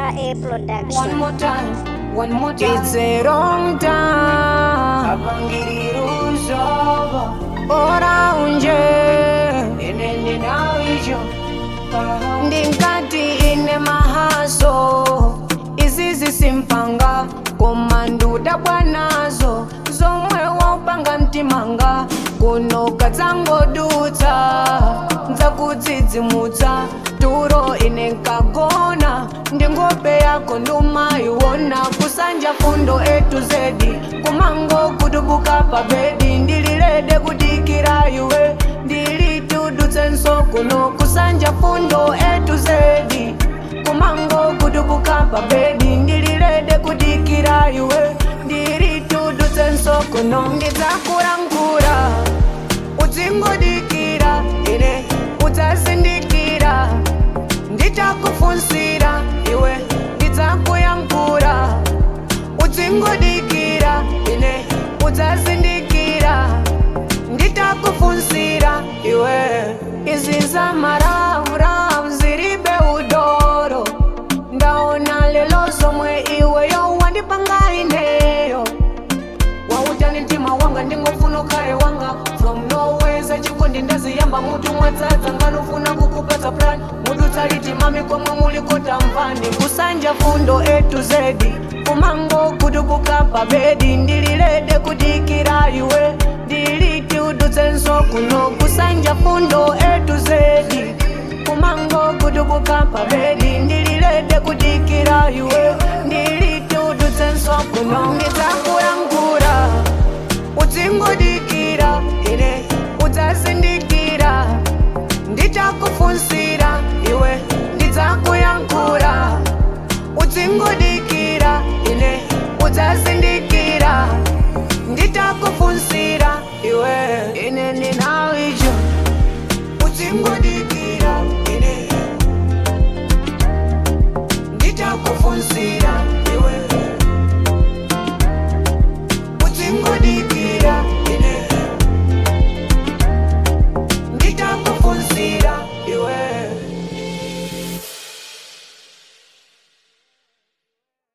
A Production. One more time, one more time. It's a wrong time Abangiriruzoba ora unje inene nawijo ndingati ine mahaso izi zisimpanga koma ndudabwanazo zomwe waupanga mtimanga kuno kadzangodutsa nzakudzidzimutsa turo ine nkagona ndi ngope yako ndumayiwona kusanja fundo etu zedi kumango kutubuka pa bedi ndililede kudikira iwe ndilitudutsenso kuno kusanja fundo etu zedi kumango kutubuka pa bedi ndililede kudikira iwe ndilitudutsenso kuno ndidzakulankhula udzingodikira ine udzazindikira ndichakufunsira iwe ndidzakuyankhula udzingodikira ine udzazindikira nditakufunsira iwe izi zamarauravu zilibe udoro ndaona lelo zomwe iweyo wandipanga ineyo wautani mtima wanga ndingofuna ukhale wanga from nowhere zachikondi ndaziyamba mutu mwadzadza nganofuna kukupatsa plan mutu tsalitimami komwe mulikota mvani kusanja fundo etu zedi kumango kutubuka pa bedi ndililede kudikira iwe ndiliti udutsenso kuno kusanja fundo etu zedi kumango kutubuka pa bedi ndililede kudikira iwe ndiliti udutsenso kuno ndidzakuyankhula udzingodikira ine udzazindi